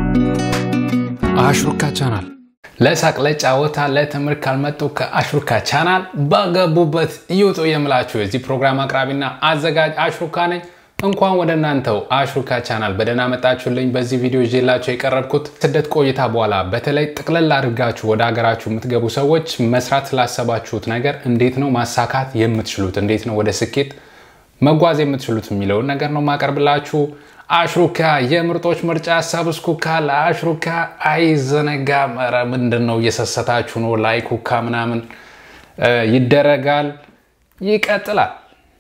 አሽሩካ ቻናል ለሳቅ ለጫወታ ለትምህርት ካልመጡ ከአሽሩካ ቻናል በገቡበት ይውጡ የምላችሁ የዚህ ፕሮግራም አቅራቢና አዘጋጅ አሽሩካ ነኝ። እንኳን ወደ እናንተው አሽሩካ ቻናል በደህና መጣችሁልኝ። በዚህ ቪዲዮ ይዤላችሁ የቀረብኩት ስደት ቆይታ በኋላ በተለይ ጥቅልል አድርጋችሁ ወደ ሀገራችሁ የምትገቡ ሰዎች መስራት ስላሰባችሁት ነገር እንዴት ነው ማሳካት የምትችሉት፣ እንዴት ነው ወደ ስኬት መጓዝ የምትችሉት የሚለውን ነገር ነው ማቀርብላችሁ። አሽሩካ የምርጦች ምርጫ ሰብስኩካ ለአሽሩካ አይዘነጋም። ኧረ ምንድን ነው እየሰሰታችሁ ነው? ላይኩካ ምናምን ይደረጋል። ይቀጥላል።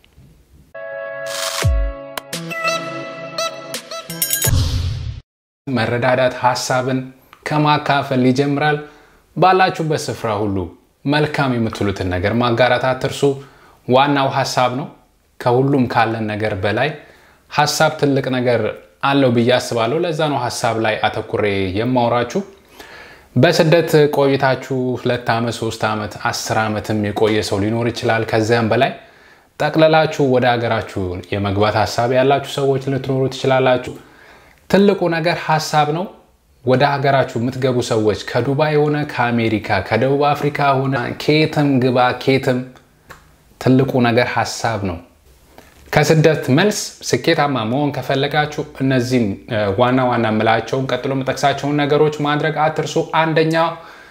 መረዳዳት ሀሳብን ከማካፈል ይጀምራል። ባላችሁበት ስፍራ ሁሉ መልካም የምትሉትን ነገር ማጋራት አትርሱ። ዋናው ሀሳብ ነው። ከሁሉም ካለን ነገር በላይ ሀሳብ ትልቅ ነገር አለው ብዬ አስባለሁ። ለዛ ነው ሀሳብ ላይ አተኩሬ የማወራችሁ። በስደት ቆይታችሁ ሁለት ዓመት ሶስት ዓመት አስር ዓመትም የቆየ ሰው ሊኖር ይችላል። ከዚያም በላይ ጠቅለላችሁ ወደ ሀገራችሁ የመግባት ሀሳብ ያላችሁ ሰዎች ልትኖሩ ትችላላችሁ። ትልቁ ነገር ሀሳብ ነው። ወደ ሀገራችሁ የምትገቡ ሰዎች ከዱባይ ሆነ ከአሜሪካ ከደቡብ አፍሪካ ሆነ ኬትም ግባ ኬትም ትልቁ ነገር ሀሳብ ነው። ከስደት መልስ ስኬታማ መሆን ከፈለጋችሁ እነዚህን ዋና ዋና የምላቸውን ቀጥሎ የምጠቅሳቸውን ነገሮች ማድረግ አትርሱ። አንደኛው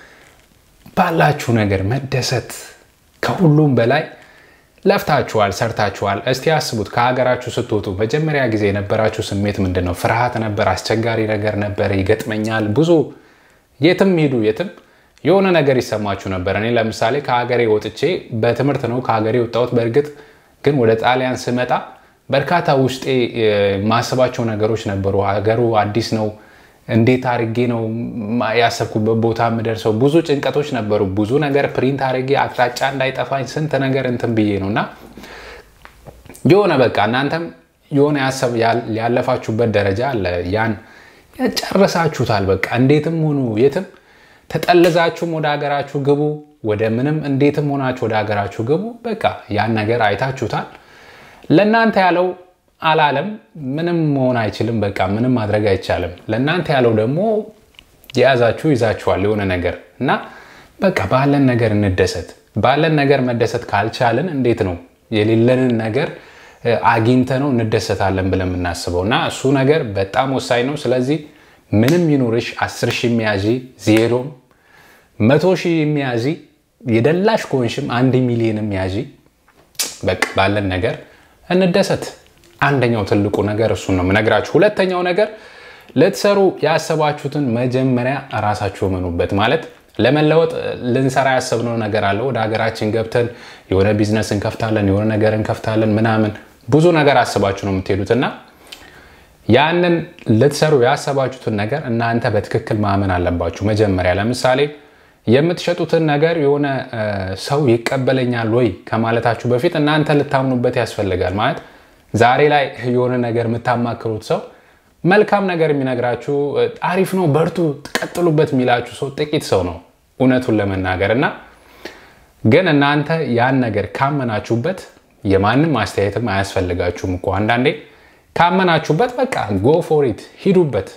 ባላችሁ ነገር መደሰት። ከሁሉም በላይ ለፍታችኋል፣ ሰርታችኋል። እስቲ አስቡት፣ ከሀገራችሁ ስትወጡ መጀመሪያ ጊዜ የነበራችሁ ስሜት ምንድን ነው? ፍርሃት ነበር? አስቸጋሪ ነገር ነበር? ይገጥመኛል ብዙ የትም ሂዱ የትም የሆነ ነገር ይሰማችሁ ነበር። እኔ ለምሳሌ ከሀገሬ ወጥቼ በትምህርት ነው ከሀገሬ ወጣሁት። በእርግጥ ግን ወደ ጣሊያን ስመጣ በርካታ ውስጤ ማስባቸው ነገሮች ነበሩ። ሀገሩ አዲስ ነው። እንዴት አድርጌ ነው ያሰብኩበት ቦታ የምደርሰው? ብዙ ጭንቀቶች ነበሩ። ብዙ ነገር ፕሪንት አድርጌ አቅጣጫ እንዳይጠፋኝ ስንት ነገር እንትን ብዬ ነው እና የሆነ በቃ እናንተም የሆነ ያሰብ ያለፋችሁበት ደረጃ አለ። ያን ጨርሳችሁታል። በቃ እንዴትም ሆኑ የትም ተጠልዛችሁም ወደ ሀገራችሁ ግቡ፣ ወደ ምንም እንዴትም ሆናችሁ ወደ ሀገራችሁ ግቡ። በቃ ያን ነገር አይታችሁታል። ለእናንተ ያለው አላለም። ምንም መሆን አይችልም። በቃ ምንም ማድረግ አይቻልም። ለእናንተ ያለው ደግሞ የያዛችሁ ይዛችኋል የሆነ ነገር እና በቃ ባለን ነገር እንደሰት። ባለን ነገር መደሰት ካልቻልን እንዴት ነው የሌለንን ነገር አግኝተ ነው እንደሰታለን ብለን የምናስበው? እና እሱ ነገር በጣም ወሳኝ ነው። ስለዚህ ምንም ይኑርሽ አስር ሺህ የሚያዥ ዜሮም መቶ ሺህ የሚያዥ የደላሽ ከሆንሽም አንድ ሚሊዮን የሚያዥ በቃ ባለን ነገር እንደሰት። አንደኛው ትልቁ ነገር እሱን ነው የምነግራችሁ። ሁለተኛው ነገር ልትሰሩ ያሰባችሁትን መጀመሪያ እራሳችሁ እመኑበት። ማለት ለመለወጥ ልንሰራ ያሰብነው ነገር አለ። ወደ ሀገራችን ገብተን የሆነ ቢዝነስ እንከፍታለን፣ የሆነ ነገር እንከፍታለን ምናምን ብዙ ነገር አስባችሁ ነው የምትሄዱት እና ያንን ልትሰሩ ያሰባችሁትን ነገር እናንተ በትክክል ማመን አለባችሁ መጀመሪያ። ለምሳሌ የምትሸጡትን ነገር የሆነ ሰው ይቀበለኛል ወይ ከማለታችሁ በፊት እናንተ ልታምኑበት ያስፈልጋል። ማለት ዛሬ ላይ የሆነ ነገር የምታማክሩት ሰው መልካም ነገር የሚነግራችሁ አሪፍ ነው፣ በርቱ፣ ቀጥሉበት የሚላችሁ ሰው ጥቂት ሰው ነው እውነቱን ለመናገር እና ግን እናንተ ያን ነገር ካመናችሁበት የማንም አስተያየትም አያስፈልጋችሁም እኮ አንዳንዴ ካመናችሁበት በቃ ጎ ፎሪት ሂዱበት።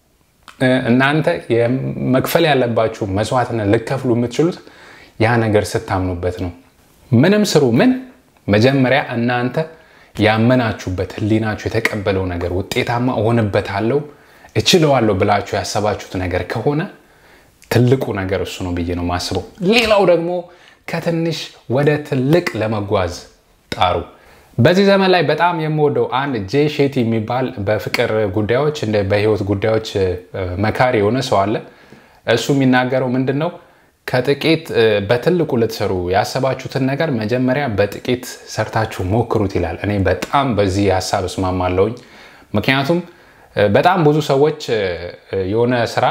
እናንተ መክፈል ያለባችሁ መስዋዕትነት ልከፍሉ የምትችሉት ያ ነገር ስታምኑበት ነው። ምንም ስሩ ምን መጀመሪያ እናንተ ያመናችሁበት ህሊናችሁ የተቀበለው ነገር ውጤታማ እሆንበታለሁ እችለዋለሁ ብላችሁ ያሰባችሁት ነገር ከሆነ ትልቁ ነገር እሱ ነው ብዬ ነው የማስበው። ሌላው ደግሞ ከትንሽ ወደ ትልቅ ለመጓዝ ጣሩ። በዚህ ዘመን ላይ በጣም የምወደው አንድ ጄ ሼቲ የሚባል በፍቅር ጉዳዮች እንደ በህይወት ጉዳዮች መካሪ የሆነ ሰው አለ። እሱ የሚናገረው ምንድን ነው? ከጥቂት በትልቁ ልትሰሩ ያሰባችሁትን ነገር መጀመሪያ በጥቂት ሰርታችሁ ሞክሩት ይላል። እኔ በጣም በዚህ ሀሳብ እስማማለሁኝ። ምክንያቱም በጣም ብዙ ሰዎች የሆነ ስራ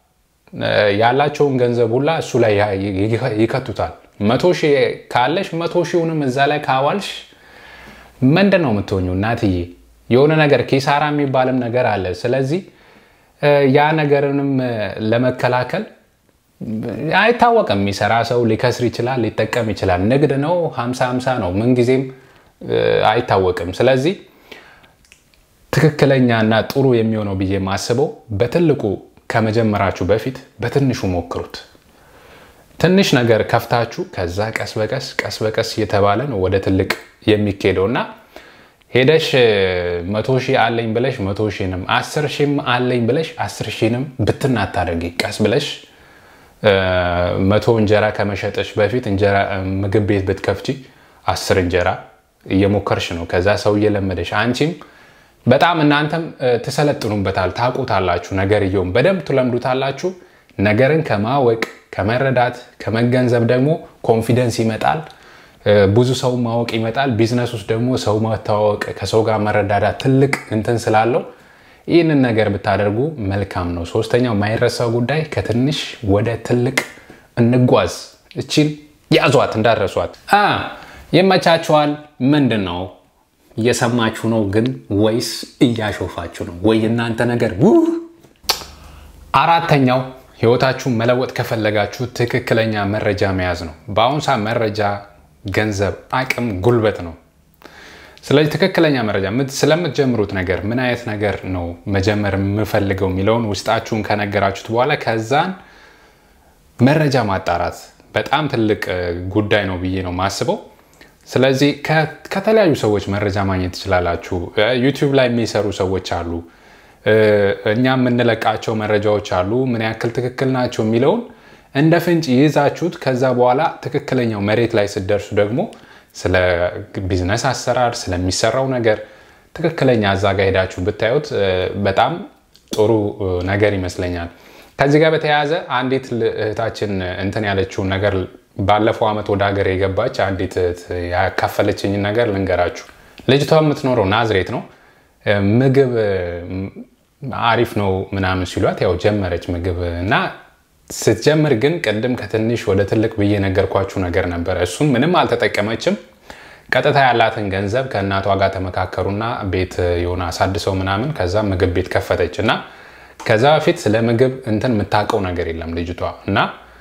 ያላቸውን ገንዘብ ሁላ እሱ ላይ ይከቱታል። መቶ ሺህ ካለሽ መቶ ሺውንም እዛ ላይ ካዋልሽ ምንድን ነው የምትሆኙ? እናትዬ የሆነ ነገር ኪሳራ የሚባልም ነገር አለ። ስለዚህ ያ ነገርንም ለመከላከል አይታወቅም። የሚሰራ ሰው ሊከስር ይችላል፣ ሊጠቀም ይችላል። ንግድ ነው፣ ሀምሳ ሀምሳ ነው፣ ምንጊዜም አይታወቅም። ስለዚህ ትክክለኛና ጥሩ የሚሆነው ብዬ የማስበው በትልቁ ከመጀመራችሁ በፊት በትንሹ ሞክሩት። ትንሽ ነገር ከፍታችሁ ከዛ ቀስ በቀስ ቀስ በቀስ እየተባለ ነው ወደ ትልቅ የሚካሄደው እና ሄደሽ መቶ ሺህ አለኝ ብለሽ መቶ ሺህንም አስር ሺህም አለኝ ብለሽ አስር ሺህንም ብትን አታደርጊ። ቀስ ብለሽ መቶ እንጀራ ከመሸጠሽ በፊት እንጀራ ምግብ ቤት ብትከፍቺ አስር እንጀራ እየሞከርሽ ነው። ከዛ ሰው እየለመደሽ አንቺም በጣም እናንተም ትሰለጥኑበታል፣ ታውቁታላችሁ። ነገርየውም በደንብ ትለምዱታላችሁ። ነገርን ከማወቅ ከመረዳት ከመገንዘብ ደግሞ ኮንፊደንስ ይመጣል። ብዙ ሰው ማወቅ ይመጣል። ቢዝነስ ውስጥ ደግሞ ሰው መተዋወቅ፣ ከሰው ጋር መረዳዳት ትልቅ እንትን ስላለው ይህንን ነገር ብታደርጉ መልካም ነው። ሶስተኛው ማይረሳው ጉዳይ ከትንሽ ወደ ትልቅ እንጓዝ። እቺን ያዟት እንዳረሷት። ይመቻችኋል። ምንድን ነው እየሰማችሁ ነው ግን ወይስ እያሾፋችሁ ነው? ወይ እናንተ ነገር አራተኛው ህይወታችሁን መለወጥ ከፈለጋችሁ ትክክለኛ መረጃ መያዝ ነው። በአሁኑ ሰዓት መረጃ ገንዘብ፣ አቅም፣ ጉልበት ነው። ስለዚህ ትክክለኛ መረጃ ስለምትጀምሩት ነገር ምን አይነት ነገር ነው መጀመር የምፈልገው የሚለውን ውስጣችሁን ከነገራችሁት በኋላ ከዛን መረጃ ማጣራት በጣም ትልቅ ጉዳይ ነው ብዬ ነው ማስበው። ስለዚህ ከተለያዩ ሰዎች መረጃ ማግኘት ትችላላችሁ። ዩቲዩብ ላይ የሚሰሩ ሰዎች አሉ። እኛ የምንለቃቸው መረጃዎች አሉ። ምን ያክል ትክክል ናቸው የሚለውን እንደ ፍንጭ ይዛችሁት ከዛ በኋላ ትክክለኛው መሬት ላይ ስትደርሱ ደግሞ ስለ ቢዝነስ አሰራር ስለሚሰራው ነገር ትክክለኛ እዛ ጋ ሄዳችሁ ብታዩት በጣም ጥሩ ነገር ይመስለኛል። ከዚህ ጋር በተያያዘ አንዲት እህታችን እንትን ያለችውን ነገር ባለፈው ዓመት ወደ ሀገር የገባች አንዲት እህት ያካፈለችኝን ነገር ልንገራችሁ። ልጅቷ የምትኖረው ናዝሬት ነው። ምግብ አሪፍ ነው ምናምን ሲሏት ያው ጀመረች ምግብ እና ስትጀምር ግን ቅድም ከትንሽ ወደ ትልቅ ብዬ ነገርኳችሁ ነገር ነበረ። እሱም ምንም አልተጠቀመችም። ቀጥታ ያላትን ገንዘብ ከእናቷ ጋር ተመካከሩና ቤት የሆነ አሳድሰው ምናምን ከዛ ምግብ ቤት ከፈተች እና ከዛ በፊት ስለ ምግብ እንትን የምታውቀው ነገር የለም ልጅቷ እና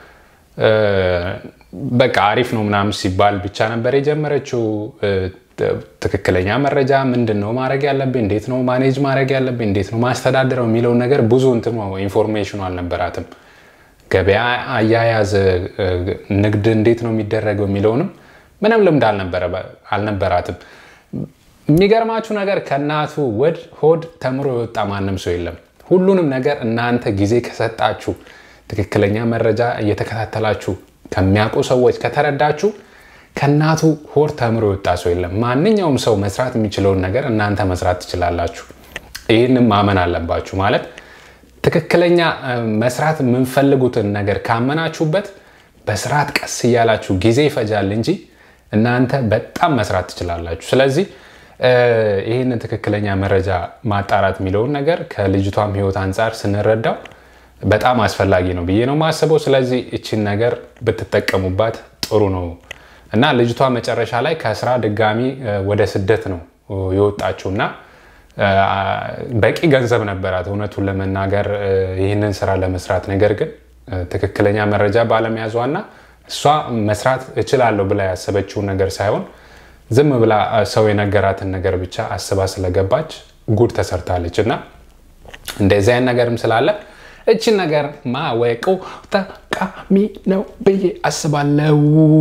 በቃ አሪፍ ነው ምናምን ሲባል ብቻ ነበር የጀመረችው። ትክክለኛ መረጃ ምንድን ነው ማድረግ ያለብኝ፣ እንዴት ነው ማኔጅ ማድረግ ያለብኝ፣ እንዴት ነው ማስተዳደረው የሚለውን ነገር ብዙ እንትን ኢንፎርሜሽኑ አልነበራትም። ገበያ አያያዝ፣ ንግድ እንዴት ነው የሚደረገው የሚለውንም ምንም ልምድ አልነበራትም። የሚገርማችሁ ነገር ከእናቱ ወድ ሆድ ተምሮ የወጣ ማንም ሰው የለም። ሁሉንም ነገር እናንተ ጊዜ ከሰጣችሁ ትክክለኛ መረጃ እየተከታተላችሁ ከሚያውቁ ሰዎች ከተረዳችሁ ከእናቱ ሆድ ተምሮ የወጣ ሰው የለም። ማንኛውም ሰው መስራት የሚችለውን ነገር እናንተ መስራት ትችላላችሁ። ይህንም ማመን አለባችሁ። ማለት ትክክለኛ መስራት የምንፈልጉትን ነገር ካመናችሁበት በስርዓት ቀስ እያላችሁ ጊዜ ይፈጃል እንጂ እናንተ በጣም መስራት ትችላላችሁ። ስለዚህ ይህንን ትክክለኛ መረጃ ማጣራት የሚለውን ነገር ከልጅቷም ሕይወት አንጻር ስንረዳው በጣም አስፈላጊ ነው ብዬ ነው የማስበው። ስለዚህ እችን ነገር ብትጠቀሙባት ጥሩ ነው እና ልጅቷ መጨረሻ ላይ ከስራ ድጋሚ ወደ ስደት ነው የወጣችው እና በቂ ገንዘብ ነበራት እውነቱን ለመናገር ይህንን ስራ ለመስራት። ነገር ግን ትክክለኛ መረጃ ባለመያዟና እሷ መስራት እችላለሁ ብላ ያሰበችውን ነገር ሳይሆን ዝም ብላ ሰው የነገራትን ነገር ብቻ አስባ ስለገባች ጉድ ተሰርታለች እና እንደዚህ አይነት ነገርም ስላለ እችን ነገር ማወቁ ጠቃሚ ነው ብዬ አስባለሁ።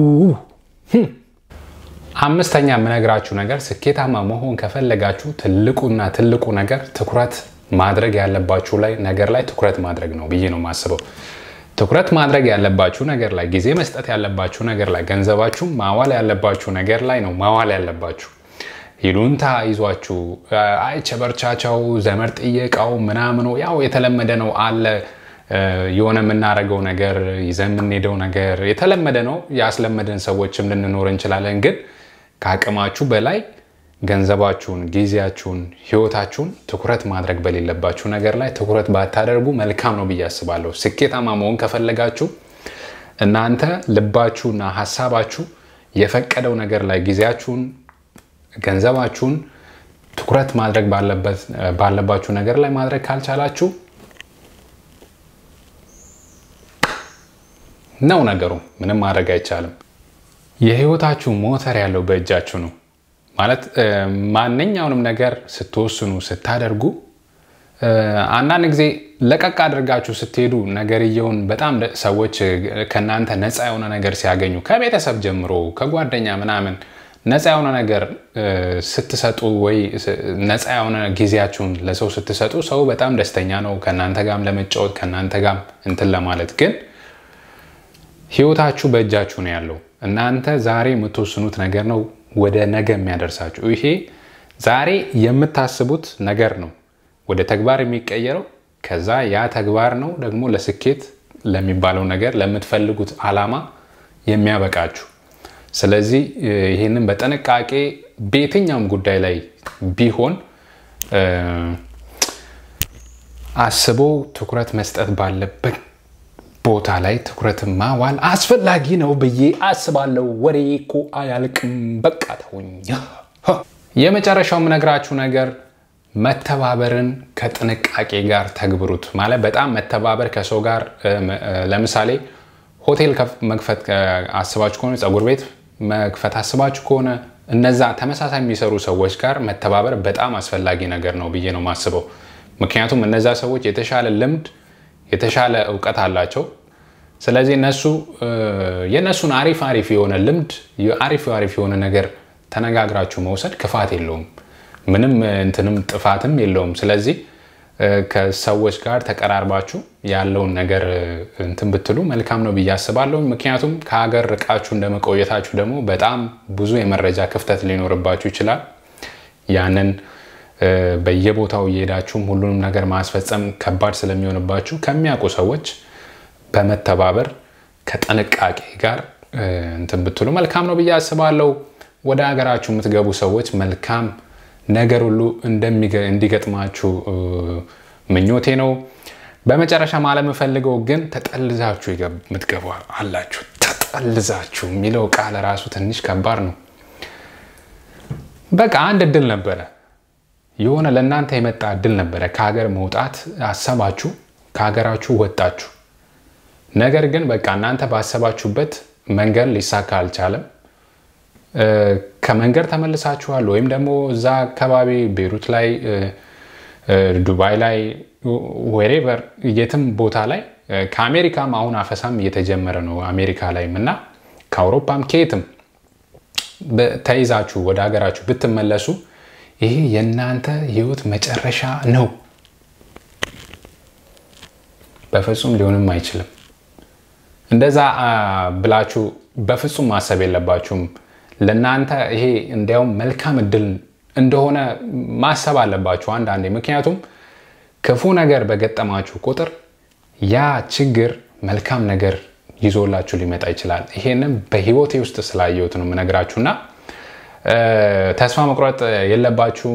አምስተኛ የምነግራችሁ ነገር ስኬታማ መሆን ከፈለጋችሁ ትልቁና ትልቁ ነገር ትኩረት ማድረግ ያለባችሁ ላይ ነገር ላይ ትኩረት ማድረግ ነው ብዬ ነው የማስበው። ትኩረት ማድረግ ያለባችሁ ነገር ላይ፣ ጊዜ መስጠት ያለባችሁ ነገር ላይ፣ ገንዘባችሁ ማዋል ያለባችሁ ነገር ላይ ነው ማዋል ያለባችሁ። ይሉንታ ይዟችሁ አይቸበርቻቸው ዘመድ ጥየቃው ምናምኑ ያው የተለመደ ነው አለ የሆነ የምናደርገው ነገር ይዘን የምንሄደው ነገር የተለመደ ነው። ያስለመደን ሰዎችም ልንኖር እንችላለን። ግን ከአቅማችሁ በላይ ገንዘባችሁን፣ ጊዜያችሁን፣ ህይወታችሁን ትኩረት ማድረግ በሌለባችሁ ነገር ላይ ትኩረት ባታደርጉ መልካም ነው ብዬ አስባለሁ። ስኬታማ መሆን ከፈለጋችሁ እናንተ ልባችሁና ሀሳባችሁ የፈቀደው ነገር ላይ ጊዜያችሁን ገንዘባችሁን ትኩረት ማድረግ ባለባችሁ ነገር ላይ ማድረግ ካልቻላችሁ ነው ነገሩ። ምንም ማድረግ አይቻልም። የህይወታችሁ ሞተር ያለው በእጃችሁ ነው። ማለት ማንኛውንም ነገር ስትወስኑ ስታደርጉ አንዳንድ ጊዜ ለቀቅ አድርጋችሁ ስትሄዱ ነገርየውን በጣም ሰዎች ከእናንተ ነፃ የሆነ ነገር ሲያገኙ ከቤተሰብ ጀምሮ ከጓደኛ ምናምን ነፃ የሆነ ነገር ስትሰጡ ወይ ነፃ የሆነ ጊዜያችሁን ለሰው ስትሰጡ ሰው በጣም ደስተኛ ነው ከእናንተ ጋም ለመጫወት ከእናንተ ጋም እንትን ለማለት ግን ህይወታችሁ በእጃችሁ ነው ያለው እናንተ ዛሬ የምትወስኑት ነገር ነው ወደ ነገ የሚያደርሳችሁ ይሄ ዛሬ የምታስቡት ነገር ነው ወደ ተግባር የሚቀየረው ከዛ ያ ተግባር ነው ደግሞ ለስኬት ለሚባለው ነገር ለምትፈልጉት አላማ የሚያበቃችሁ ስለዚህ ይህንን በጥንቃቄ በየትኛውም ጉዳይ ላይ ቢሆን አስቦ ትኩረት መስጠት ባለበት ቦታ ላይ ትኩረት ማዋል አስፈላጊ ነው ብዬ አስባለሁ። ወሬ እኮ አያልቅም። በቃ ተውኝ። የመጨረሻው የምነግራችሁ ነገር መተባበርን ከጥንቃቄ ጋር ተግብሩት። ማለት በጣም መተባበር ከሰው ጋር ለምሳሌ ሆቴል መክፈት አስባችሁ ከሆነ ፀጉር ቤት መክፈት አስባችሁ ከሆነ እነዛ ተመሳሳይ የሚሰሩ ሰዎች ጋር መተባበር በጣም አስፈላጊ ነገር ነው ብዬ ነው የማስበው። ምክንያቱም እነዛ ሰዎች የተሻለ ልምድ የተሻለ እውቀት አላቸው። ስለዚህ እነሱ የእነሱን አሪፍ አሪፍ የሆነ ልምድ አሪፍ አሪፍ የሆነ ነገር ተነጋግራችሁ መውሰድ ክፋት የለውም፣ ምንም እንትንም ጥፋትም የለውም። ስለዚህ ከሰዎች ጋር ተቀራርባችሁ ያለውን ነገር እንትን ብትሉ መልካም ነው ብዬ አስባለሁ። ምክንያቱም ከሀገር ርቃችሁ እንደመቆየታችሁ ደግሞ በጣም ብዙ የመረጃ ክፍተት ሊኖርባችሁ ይችላል። ያንን በየቦታው እየሄዳችሁም ሁሉንም ነገር ማስፈጸም ከባድ ስለሚሆንባችሁ ከሚያውቁ ሰዎች በመተባበር ከጥንቃቄ ጋር እንትን ብትሉ መልካም ነው ብዬ አስባለሁ። ወደ ሀገራችሁ የምትገቡ ሰዎች መልካም ነገር ሁሉ እንዲገጥማችሁ ምኞቴ ነው። በመጨረሻ ማለት የምፈልገው ግን ተጠልዛችሁ የምትገቡ አላችሁ። ተጠልዛችሁ የሚለው ቃል ራሱ ትንሽ ከባድ ነው። በቃ አንድ እድል ነበረ የሆነ ለእናንተ የመጣ እድል ነበረ። ከሀገር መውጣት አሰባችሁ፣ ከሀገራችሁ ወጣችሁ። ነገር ግን በቃ እናንተ ባሰባችሁበት መንገድ ሊሳካ አልቻለም። ከመንገድ ተመልሳችኋል፣ ወይም ደግሞ እዛ አካባቢ ቤሩት ላይ፣ ዱባይ ላይ፣ ወሬቨር የትም ቦታ ላይ ከአሜሪካም አሁን አፈሳም እየተጀመረ ነው አሜሪካ ላይም እና ከአውሮፓም ከየትም ተይዛችሁ ወደ ሀገራችሁ ብትመለሱ ይሄ የእናንተ ህይወት መጨረሻ ነው። በፍጹም ሊሆንም አይችልም። እንደዛ ብላችሁ በፍጹም ማሰብ የለባችሁም። ለእናንተ ይሄ እንዲያውም መልካም እድል እንደሆነ ማሰብ አለባችሁ አንዳንዴ። ምክንያቱም ክፉ ነገር በገጠማችሁ ቁጥር ያ ችግር መልካም ነገር ይዞላችሁ ሊመጣ ይችላል። ይሄንም በህይወቴ ውስጥ ስላየሁት ነው የምነግራችሁና ተስፋ መቁረጥ የለባችሁም።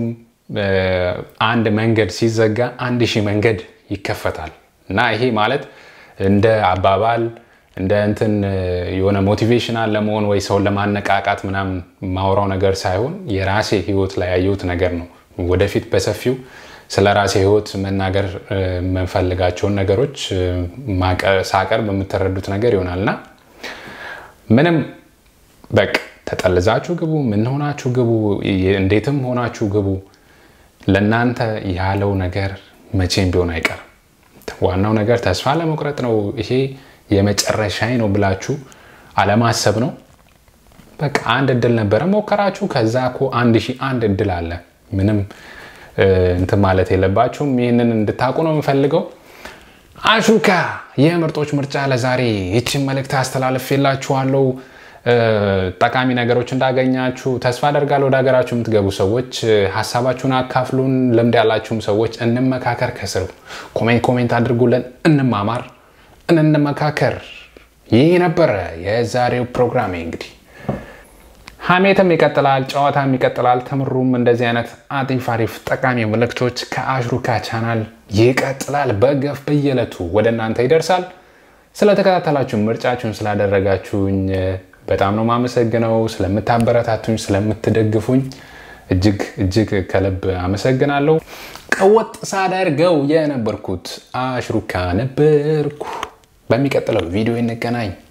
አንድ መንገድ ሲዘጋ አንድ ሺህ መንገድ ይከፈታል እና ይሄ ማለት እንደ አባባል እንደ እንትን የሆነ ሞቲቬሽናል ለመሆን ወይ ሰውን ለማነቃቃት ምናምን ማውራው ነገር ሳይሆን የራሴ ህይወት ላይ ያየሁት ነገር ነው። ወደፊት በሰፊው ስለ ራሴ ህይወት መናገር የምንፈልጋቸውን ነገሮች ሳቀርብ የምትረዱት ነገር ይሆናል እና ምንም በቃ ተጠልዛችሁ ግቡ፣ ምን ሆናችሁ ግቡ፣ እንዴትም ሆናችሁ ግቡ። ለእናንተ ያለው ነገር መቼም ቢሆን አይቀርም። ዋናው ነገር ተስፋ ለመቁረጥ ነው። ይሄ የመጨረሻዬ ነው ብላችሁ አለማሰብ ነው። በቃ አንድ እድል ነበረ ሞከራችሁ። ከዛ እኮ አንድ ሺህ አንድ እድል አለ። ምንም እንትን ማለት የለባችሁም። ይህንን እንድታውቁ ነው የምፈልገው። አሹካ የምርጦች ምርጫ ለዛሬ ይችን መልእክት አስተላልፌላችኋለሁ። ጠቃሚ ነገሮች እንዳገኛችሁ ተስፋ አደርጋለሁ። ወደ ሀገራችሁ የምትገቡ ሰዎች ሀሳባችሁን አካፍሉን። ልምድ ያላችሁም ሰዎች እንመካከር። ከስር ኮሜንት ኮሜንት አድርጉልን፣ እንማማር፣ እንመካከር። ይህ ነበረ የዛሬው ፕሮግራሜ። እንግዲህ ሀሜትም ይቀጥላል፣ ጨዋታም ይቀጥላል። ትምሩም እንደዚህ አይነት አሪፍ አሪፍ ጠቃሚ መልእክቶች ከአሽሩካ ቻናል ይቀጥላል። በገፍ በየዕለቱ ወደ እናንተ ይደርሳል። ስለተከታተላችሁ ምርጫችሁን ስላደረጋችሁኝ በጣም ነው ማመሰግነው። ስለምታበረታቱኝ፣ ስለምትደግፉኝ እጅግ እጅግ ከልብ አመሰግናለሁ። ቀወጥ ሳደርገው የነበርኩት አሽሩካ ነበርኩ። በሚቀጥለው ቪዲዮ እንገናኝ።